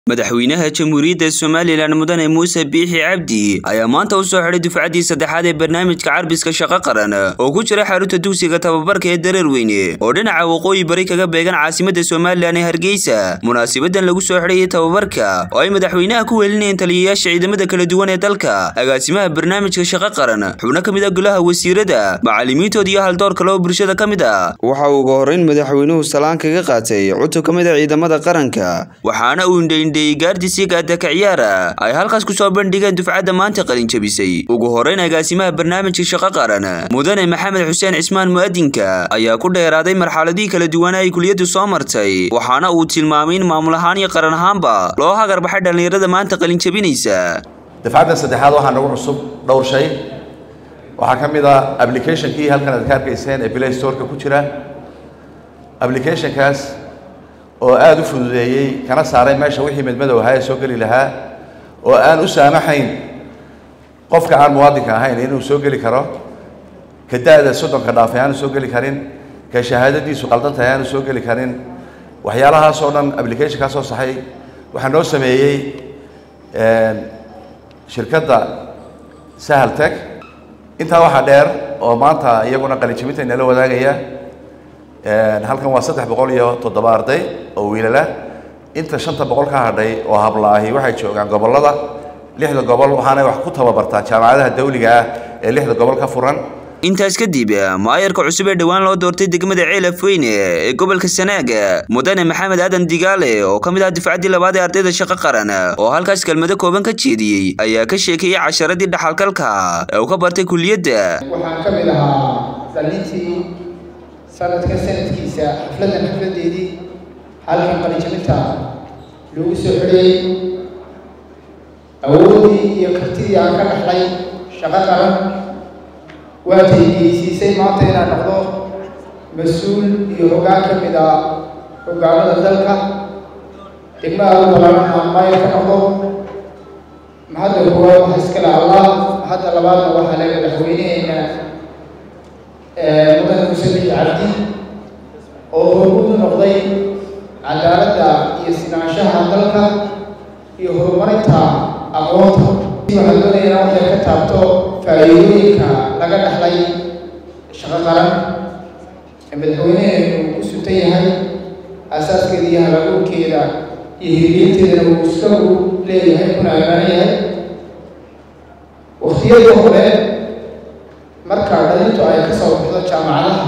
madaxweynaha jamhuuriyadda somalilan mudane muuse biixi cabdi ayaa maanta u soo xidhay dufcaddii saddexaad ee barnaamijka carbiska shaqo qaran oo ku jira xarunta dugsiga tababarka ee dareerweyne oo dhinaca waqooyi bari kaga beegan caasimadda somalilan ee hargeysa munaasabadan lagu soo xidhayay tababarka oo ay madaxweynaha ku welinayeen taliyayaasha ciidamada kala duwan ee dalka agaasimaha barnaamijka shaqo qaran xubno ka mid a golaha wasiirada macallimiintood iyo haldoor kale oo bulshada ka mid ah waxa uu uga horreyn madaxweynuhu salaan kaga qaatay cutub ka mid a ciidamada qaranka waxaana uu indhaindhayey gaardisigaadaka ciyaara ay halkaas ku soo bandhigeen dufcadda maanta qalinjabisay ugu horreyn agaasimaha barnaamijka shaqo qaran mudane maxamed xuseen cismaan mu'adinka ayaa ku dheeraaday marxaladihii kala duwana ay kuliyaddu soo martay waxaana uu tilmaamay in maamul ahaan iyo qaran ahaanba loo hagarbaxay dhallinyarada maanta qalinjabinaysa dafcadda saddexaad waxaa nagu cusub dhowr shay waxaa ka mid ah applicationkii halkan aad ka arkayseen ee play storeka ku jira applicationkaas oo aada u fududeeyey kana saaray meesha wixii midmadow ahaa ee soo geli lahaa oo aan u saamaxayn qofka aan muwaadinka ahayn inuu soo geli karo ka da-da soddonka dhaafay aanu soo geli karin ka shahaadadiisu qaldan tahay aanu soo geli karin waxyaalahaas oo dhan applicationkaa soo saxay waxaa noo sameeyey shirkadda sahal tech intaa waxaa dheer oo maanta iyaguna qalinjibinta inala wadaagaya halkan waa saddex boqol iyo toddoba arday oo wiilala inta shanta boqol ka hadhay oo hablaahi waxay joogaan gobollada lixda gobol waxaanay wax ku tababartaan jaamacadaha dawliga ah ee lixda gobol ka furan intaas kadib maayarka cusub ee dhowaan loo doortay degmada ceelaf weyne ee gobolka sanaag mudane maxamed aadan digaale oo ka mid ah dufcaddii labaad ee ardayda shaqo qaran oo halkaas kelmado kooban ka jeediyey ayaa ka sheekeeyey casharadii dhaxalkalka ee uu ka bartay kuliyadda waxaan ka mid ahaa dhalintii sanadka sanadkiisa xafladdan xafladdeedii halkan qalijabinta lagu soo xidhayey awooddii iyo kartidii aan ka dhaxlay shaqo qaran waa taygeysiisay maanta inaan noqdo mas-uul iyo hoggaan ka mid ah hoggaamada dalka degmada ugu balaaran maayar ka noqdo mahadda koowaad waxa iskale allah mahadda labaadna waxaa le madaxweyneheena mudane muuse bixi cabdi oo hormuud u noqday cadaaladda iyo sinaanshaha dalka iyo horumarinta aqoonta waxaan doonaya inaan waxay ka taabto faa'iidooyinka laga dhaxlay shaqo qaran ee madaxweyneheenu ku sutan yahay aasaaskeeda iyo halabuurkeeda iyo hirgelinteedana uu isagu leeyahay kuna amaanan yahay waktiyadii hore marka dhalintu ay ka soo baxdo jaamacadaha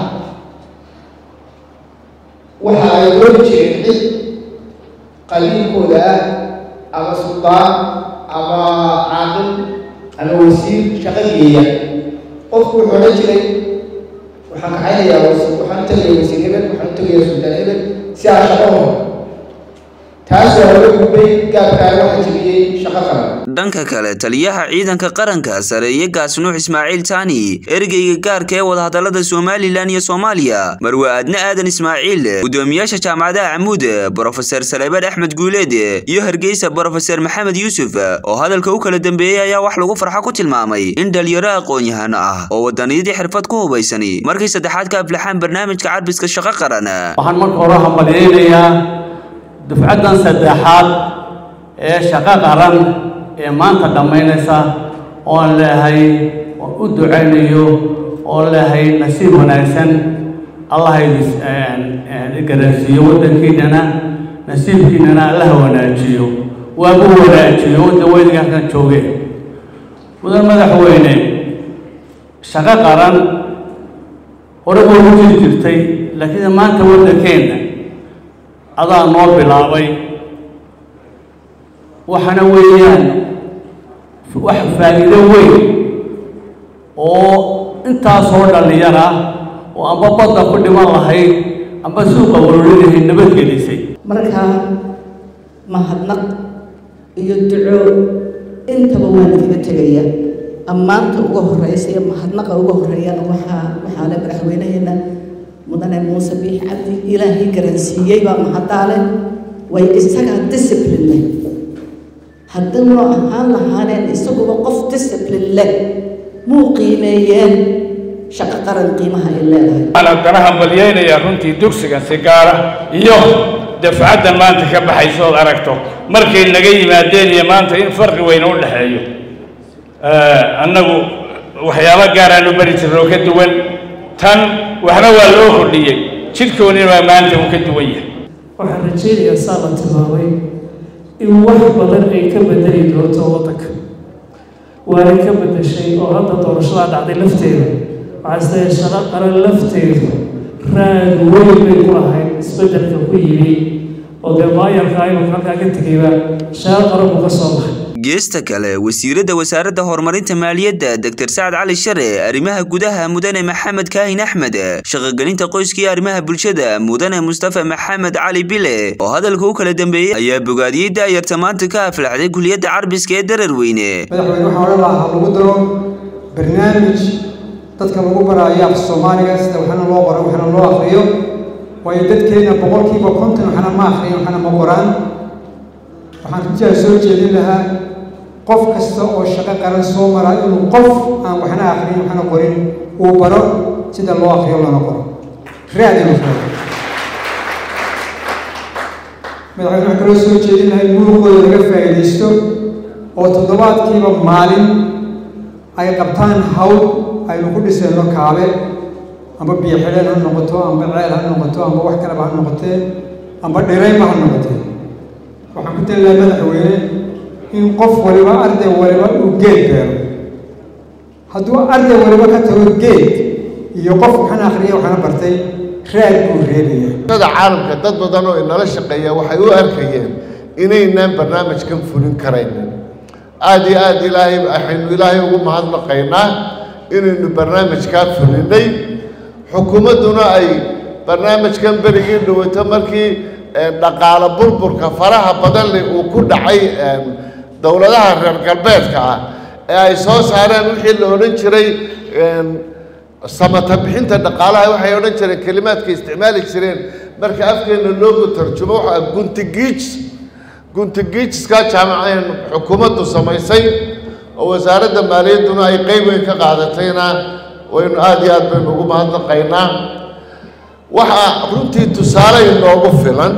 waxa ay dooni jireen cid qabiilkooda ah ama suldaan ama caaqil ama wasiir shaqo geeya qofku wuxuu odhan jiray waxaan kacaynayaa wasiir waxaan u tegaya wasiir hebel waxaan u tegaya suldaan hebel si aan shaqo hor taas waa laga gudbay gaabkaa waxa jebiyey shaqo qaran dhanka kale taliyaha ciidanka qaranka sareeye gaasnuux ismaaciil taani ergeyga gaarka ee wadahadallada somalilan iyo soomaaliya marwe aadne aadan ismaaciil guddoomiyaasha jaamacadaha camuud brofeser saleebaan axmed guuleed iyo hargeysa brofeser maxamed yuusuf oo hadalka u kala dambeeyey ayaa wax lagu farxo ku tilmaamay in dhalinyaro aqoon-yahano ah oo wadaniyadii xirfad ku hubaysani markii saddexaad ka aflaxaan barnaamijka carbiska shaqo qaran waxaan marka hore hambalyaynayaa dufcaddan saddexaad ee shaqo qaran ee maanta dhammaynaysa oon leehay oon u ducaynayo oon leehay nasiib wanaagsan allah garansiiyo waddankiinana nasiibkiinana allaha wanaajiyo waagu wanaajiyo wadda weyniga halkan jooge mudan madaxweyne shaqo qaran hore buu ku jiri jirtay laakiin maanta waddankeenna adaa noo bilaabay waxaana weeyaan wax faa'iido weyn oo intaasoo dhallinyar ah oo amba badda ku dhiman lahayd amba suuqa warorinahay nabadgelisay markaa mahadnaq iyo duco intaba waan kaga tegaya ammaanta uga horreysa iyo mahadnaqa uga horreeyana waxaa waxaa le madaxweynaheena mudane muuse biix cabdi ilaahay garansiiyey baa mahaddaa leh way isagaa discipline leh haddii noo ahaan lahaaneen isaguba qof discipline leh muu qiimeeyeen shaqo qaran qiimaha ay leedahay waxaan haddana hambalyaynayaa runtii dugsigan si gaara iyo dafcaddan maanta ka baxayso ood aragto markay naga yimaadeen iyo maanta in farqi weyn u dhexeeyo annagu waxyaabo gaaraanu bari jirnoo ka duwan tan waxna waa loo kordhiyey jidhkoonina maanta uu ka duwan yahay waxaan rajaynayaa saa la tilmaamay in wax badan ay ka bedeli doonto waddanka waanay ka bedeshay oo hadda doorashadaa dhacday lafteeda waxaa isleeyahay shaqo qaran lafteedu raad weyn bay ku lahayd isbeddelka ku yimi oo dee maayarka aynu halkaa ka tegayba shaqo qaran buu ka soo baxay geesta kale wasiiradda wasaaradda horumarinta maaliyadda doctor sacad cali share arrimaha gudaha mudane maxamed kaahin axmed shaqogelinta qoyska iyo arrimaha bulshada mudane mustafa maxamed cali bile oo hadalka u kala dambeeyey ayaa bogaadiyey daayarta maanta ka aflaxday kuliyadda carbiska ee dararweyne madaxweyne waxaa odhan lahaa lagu daro barnaamij dadka lagu baraayo af soomaaliga sida waxna loo qoro waxna loo akriyo waayo dadkeena boqolkiiba konton waxna ma akriyan waxna ma qoraan waxaan rajaa soo jeedin lahaa qof kasta oo shaqo qaran soo mara inuu qof aan waxna akrin waxna qorin uu baro sida loo akriyo lana qoro raad inuu furo madaxweyne waxaan kaloo soo jeedin lahaa in muruqooda laga faa'iidaysto oo toddobaadkiiba maalin ay qabtaan hawl aynu ku dhisayno kaabe amba biyo xidheen ha noqoto amba ceel ha noqoto amba wax kaleba ha noqotee amba dhirayba ha noqotee waxaan ku tali lahaa madaxweyne in qof waliba arday waliba uu geed beero hadduu arday waliba ka tago geed iyo qof waxna akhriya waxna bartay raad buu reebaya da caalamka dad badan oo inala shaqeeya waxay u arkayeen inaynaan barnaamijkan fulin karaynin aada iyo aada ilaahay waxaynu ilaahay ugu mahadnaqaynaa inaynu barnaamijkaa fulinay xukuumadduna ay barnaamijkan berigii dhawato markii dhaqaalo burburka faraha badan leh uu ku dhacay dowladaha reer galbeedka ah ee ay soo saareen wixii la odhan jiray samata bixinta dhaqaalaha waxay odhan jireen kelimaadka isticmaali jireen marka afkeena loogu tarjumo waxa guntigiij guntigiijska jaamaceen xukuumaddu samaysay oo wasaaradda maaliyadduna ay qeyb weyn ka qaadatayna waynu aada iyo aad baynu ugu mahadnaqaynaa waxaa runtii tusaale inoogu filan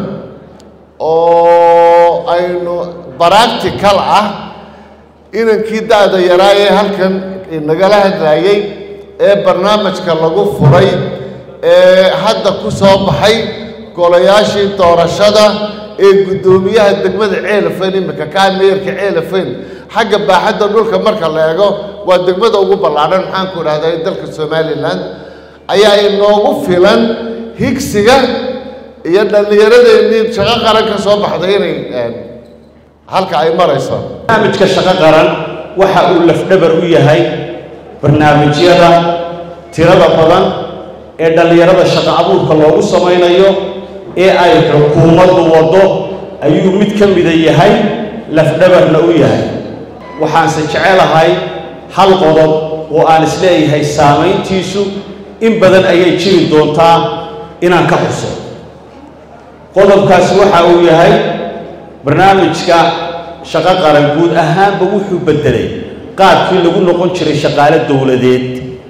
oo aynu baractical ah inankii da-da yaraa ee halkan nagala hadlaayey ee barnaamijka lagu furay ee hadda ku soo baxay golayaashii doorashada ee guddoomiyaha degmada ceelafayn iminka kaa meerka ceelafayn xagga baaxadda dhulka marka la eego waa degmada ugu ballaadhan maxaan ku idhahdaa ee dalka somalilan ayaa inoogu filan higsiga iyo dhallinyaradeenii shaqo qaran ka soo baxday inay halka ay marayso barnaamijka shaqo qaran waxa uu lafdhabar u yahay barnaamijyada tirada badan ee dhallinyarada shaqo abuurka loogu samaynayo ee ay xukuumaddu waddo ayuu mid ka mida yahay lafdhabarna u yahay waxaanse jecelahay hal qodob oo aan isleeyahay saamayntiisu in badan ayay jiri doontaa inaan ka xuso qodobkaasi waxa uu yahay barnaamijka shaqo qaran guud ahaanba wuxuu beddelay qaabkii lagu noqon jiray shaqaale dowladeed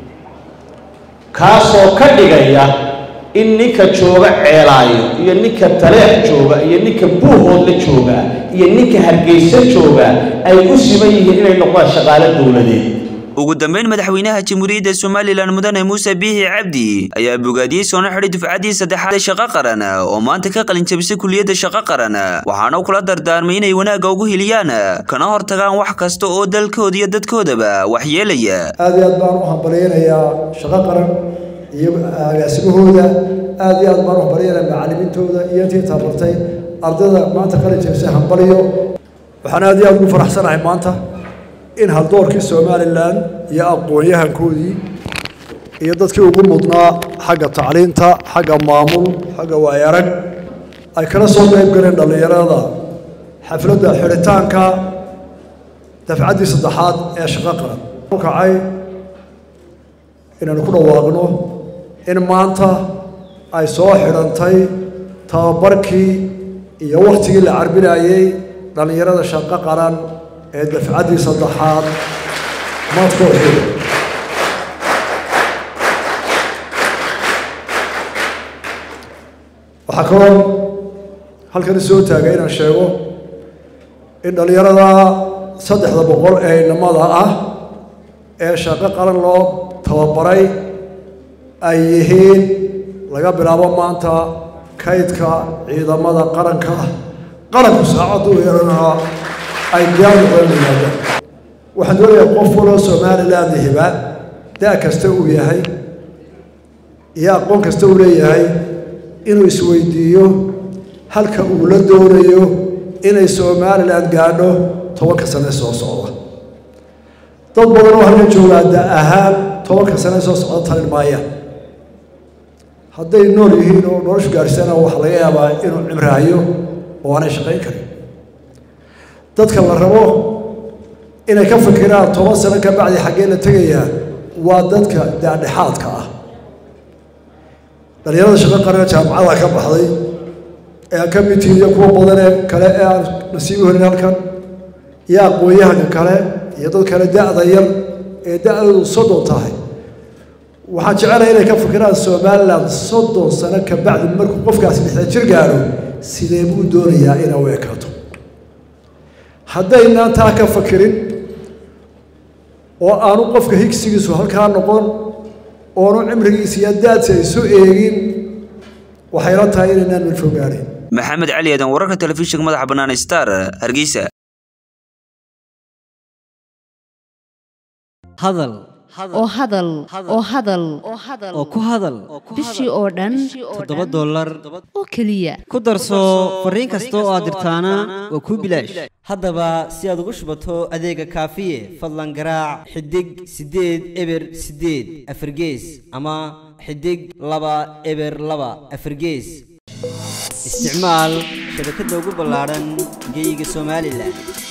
kaasoo ka dhigaya in ninka jooga ceelaayo iyo ninka taleex jooga iyo ninka buuhoodla jooga iyo ninka hargeysa jooga ay u siman yihiin inay noqdaan shaqaale dowladeed ugu dambeyn madaxweynaha jamhuuriyadda somalilan mudane muuse biixi cabdi ayaa bogaadiyey soona xidhay dufcaddii saddexaad ee shaqo qaran oo maanta ka qalin jabisay kuliyadda shaqo qaran waxaana kula dardaarmay inay wanaagga ugu hiliyaan kana hortagaan wax kasta oo dalkooda iyo dadkoodaba waxyeelaya aad iyo aad baan u hambalyaynayaa shaqo qaran iyo agaasimahooda aad iyo aad baan u hambalyaynayaa macallimiintooda iyo intii tabartay ardayda maanta qalin jabisay hambalyo waxaan aad iyo aad ugu faraxsanahay maanta in haldoorkii somalilan iyo aqoon-yahankoodii iyo dadkii ugu mudnaa xagga tacliinta xagga maamul xagga waayarag ay kala soo qayb galeen dhallinyarada xafladda xidhitaanka dafcaddii saddexaad ee shaqo qaran u kacay inaanu ku dhawaaqno in maanta ay soo xidhantay tababarkii iyo wakhtigii la carbinayey dhallinyarada shaqo qaran ee dafcaddii saddexaad maadkooxii waxaa kaloo halkan soo taagay inaan sheego in dhallinyarada saddexda boqol ee inamada ah ee shaqo qaran loo tababaray ay yihiin laga bilaabo maanta kaydka ciidamada qaranka qaranku saacaddu yeelanaa ay diyaar noqdeen yimaadaan waxaan doonayaa qof waloo somaliland hiba da' kasta uu yahay iyo aqoon kasta uu leeyahay inuu isweydiiyo halka uu la doonayo inay somaliland gaadho tobanka sane soo socda dad badan oo halka joogaa da ahaan tobanka sane soo socda talin maayaan hadday nool yihiin oo noloshu gaadhsana waxaa laga yaabaa inuu cimraayo oo aanay shaqayn karin dadka la rabo inay ka fikiraan toban sano ka bacdi xaggee la tegayaa waa dadka daadhexaadka ah dhalinyarada shaqo qarana jaamacada ka baxday ee aan ka mid tihiin iyo kuwa badan ee kale ee aan nasiib u helin halkan iyo aqoon-yahanka kale iyo dad kale da-da yar ee da-doodu soddon tahay waxaan jecelahay inay ka fikiraan somaliland soddon sano ka bacdi markuu qofkaasi lixdan jir gaadho sidee buu doonayaa inay u ekaato haddaynaan taa ka fakirin oo aanu qofka higsigiisu halkaa noqon oonu cimrigiisa iyo daadsi ay soo eegin waxayla tahay inaynaan milfo gaadhin maxamed cali aadan wararka telefishinka madaxa bannaan star hargeysa hadal oo hadal oo hadal oo ku hadal bishii oo dhan toddoba dollar oo keliya ku darso fariin kasta oo aad dirtaana waa kuu bilaash haddaba si aad ugu shubato adeega kaafiye fadlan garaac xidig siddeed eber siddeed afargees ama xidig laba eber laba afargees isticmaal shabakadda ugu ballaadhan geyga somalilan